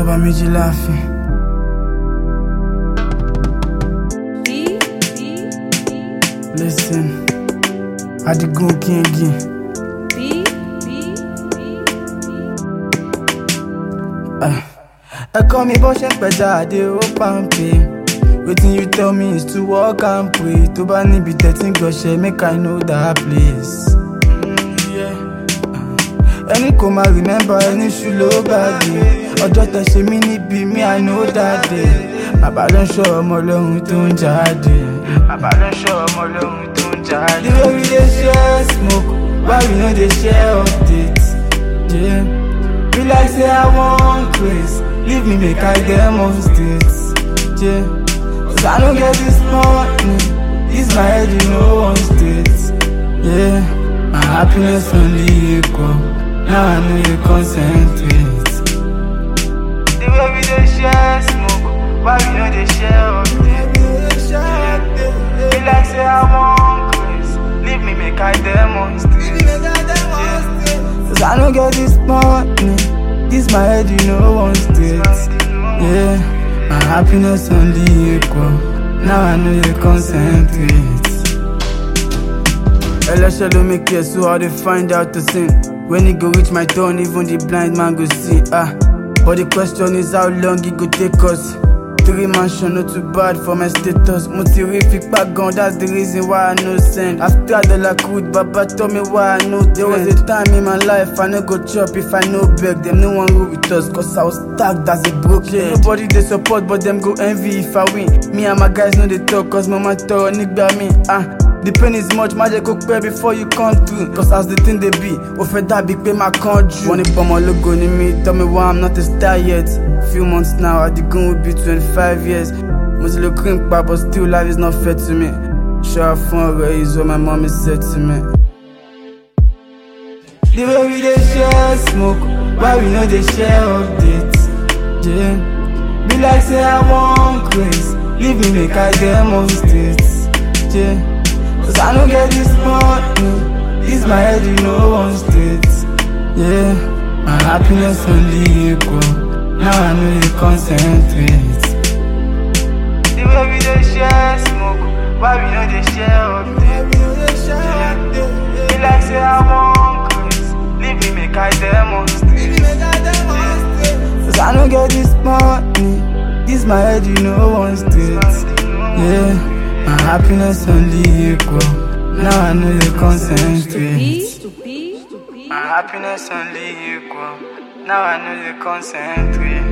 sọ́ba méjì láàfin. Listen, Adigun Kingi. Ẹ kọ́ mi bó ṣe ń pẹja àdé ó pàǹpé. Wetin you tell me is to work and pray. Tó bá níbi tẹ̀tí gbọ̀ṣẹ́, make I know that place. Mm, yeah. Ẹni kò máa remember ẹni ṣù ló gbàgbé. Ọjọ́ tẹ ṣe mí níbi mi, I know that day. Bàbá ló ń ṣọ́ ọmọ lọ́hun tó ń jáde. Bàbá ló ń ṣọ́ ọmọ lọ́hun tó ń jáde. The way we dey share smoke, why we no dey share updates? Yeah. Be like say I want grace, leave me make I demonstrate. Yeah. Cause I don't get this money, this my head you know one state. Yeah. My happiness only equal, now I know you concentrate. The way we dey share smoke, why we no dey share updates? Yeah. Be like say I want grace, leave me make I demonstrate. Yeah. Cause I don't get this money, this my head you know one state. Yeah, my happiness only equal, now I know you concentrate. Ẹlẹ́ṣẹ̀ ló make it so how they find out the sin. When it go reach my turn, even the blind man go see. Ah, but the question is how long it go take us. Three mansion not too bad for my status. Mo ti rí fipá gan, that's the reason why I no send. After the lakud, Baba told me why I no There was a time in my life I no go chop if I no beg. Them no one roll with us, cause I was tagged as a broke head. Nobody they support, but them go envy if I win. Me and my guys know they talk, cause mama tọrọ nígbà mi. Ah, The pain is much, má jẹ́ kó pẹ́ before you come through. Cause as the thing dey be, ó fẹ́ dàbí pé máa kán jù. Wọ́n ní pọ́nmọ́ lógo ni mí, tell me why I'm not a star yet. Few months now, Adigun will be twenty-five years. Mo ti lo cream pa, but still life is not fair to me. Ṣọ́ra fún ọ̀rọ̀ is what my mom said to me. The way we dey share smoke, why we no dey share updates? Yeah. Be like say I want grace, leave me make I demonstrate. Yeah. Cause I don't get this money, this my head you know one state. Yeah. My happiness only equal, now I know you concentrate. The way we dey share smoke, why we no dey share updates? Yeah. Be like say I want grace, leave me make I demonstrate. Yeah. Cause I don't get this money, this my head you know one state. Yeah. My happiness only equal, now I know you concentrate. My happiness only equal, now I know you concentrate.